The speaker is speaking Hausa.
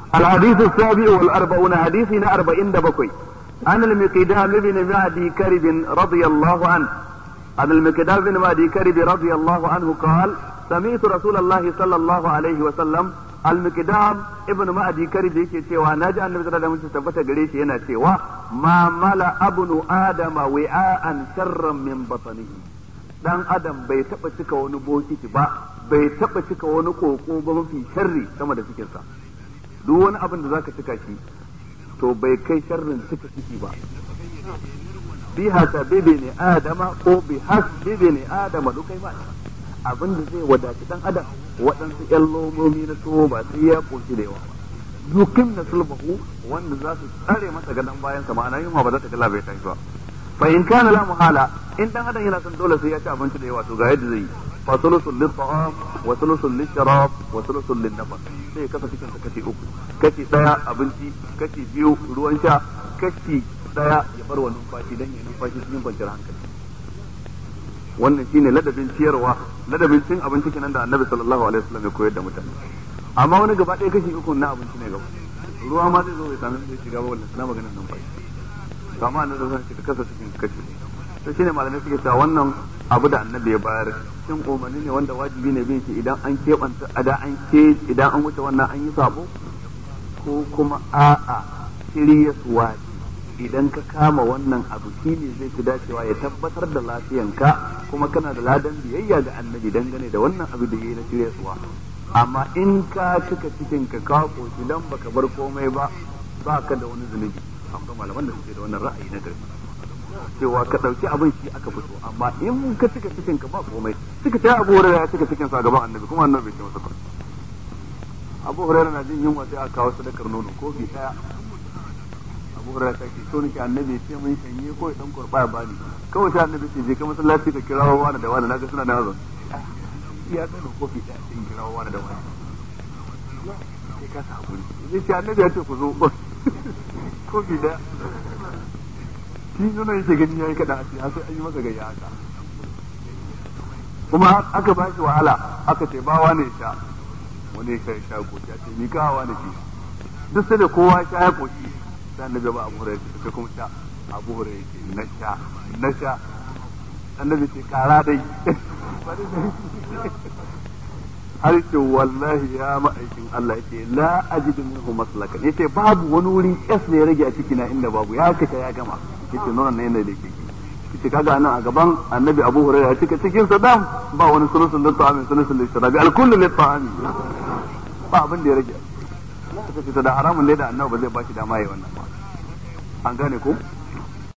الحديث السابع والأربعون حديثنا أربعين دبكوي عن المقدام بن معدي كرب رضي الله عنه عن المقدام بن معدي كرب رضي الله عنه قال سمعت رسول الله صلى الله عليه وسلم المقدام ابن معدي كرب yake cewa naji annabi sallallahu alaihi wasallam tabbata gare shi yana cewa ma mala abnu adama wi'an sharran min batnihi dan adam bai taba cika wani bokiti ba bai taba cika wani koko ba mafi sharri sama da cikinsa duk wani abin da zaka cika shi to bai kai sharrin cika ciki ba bi hasabibi ne adama ko bi hasbibi ne adama duk kai ba abin da zai wadaci dan adam waɗansu ƴan lomomi na tuwo ba sai ya koshi da yawa ba dukin na sulbahu wanda za su tsare masa gadon bayan sa ma'ana yunwa ba za ta kala bai tashi ba fa in kana la muhala in dan adam yana son dole sai ya ci abinci da yawa to ga yadda zai yi fa sulusul lit ta'am wa sulusul lit sharab wa sulusul lin nafas sai kasa cikin sa kashi uku kashi daya abinci kashi biyu ruwan sha kashi daya ya bar wa numfashi dan ya numfashi cikin kwanciyar hankali wannan shine ladabin ciyarwa ladabin cin abinci kenan da annabi sallallahu alaihi wasallam ya koyar da mutane amma wani gaba ɗaya kashi uku na abinci ne gaba ruwa ma zai zo ya sami zai shiga ba wannan na maganar numfashi to amma annabi zan ce ka kasa cikin kashi to shine malamai suke cewa wannan abu da annabi ya bayar shin umarni ne wanda wajibi ne bin shi idan an keɓanta idan an ke idan an wuce wannan an yi sabo ko kuma a'a shirya suwa idan ka kama wannan abu shine zai fi dacewa ya tabbatar da lafiyanka kuma kana da ladan biyayya ga annabi dangane da wannan abu da yayi na shirya suwa amma in ka cika cikin ka ka koshi dan baka bar komai ba ba ka da wani zunubi akwai malaman da suke da wannan ra'ayi na gari cewa ka ɗauki abin shi aka fito amma in ka cika cikin ka ba komai suka ta abu hurairu ya cika cikin sa gaban annabi kuma annabi bai ce masa ba abu hurairu na jin yunwa sai aka kawo sadakar nono kofi daya abu hurairu ta ce so nake annabi ya ce mun shanye ko ya dan kurba ya bani kawai sai annabi ce je ka masallaci ka kirawo wani da wani naga suna da hazon ya kai da kofi daya sai kirawo wani da wani sai ka sa hakuri zai ce annabi ya ce ku zo kofi daya shi nuna yake gani yayi kada a har sai an yi masa gayya haka kuma aka ba shi wahala aka ce ba wani sha wani ya sha koki a ce ni ka wani shi duk sai da kowa sha ya koki sai annabi ba abu hurairah sai kuma sha abu hurairah ce na sha na sha annabi ce kara dai har ce wallahi ya ma'aikin Allah yake la ajidu minhu maslakan yace babu wani wuri S ne ya rage a ciki na inda babu ya kace ya gama yace nuna ne yanda yake yace kaga nan a gaban annabi Abu Hurairah ya cika cikin sa dam ba wani sulusun da ta'amin sulusun da shirabi al-kullu li ta'ami ba abin da ya rage kace da haramun ne da annabi ba zai ba shi dama yayi wannan ba an gane ko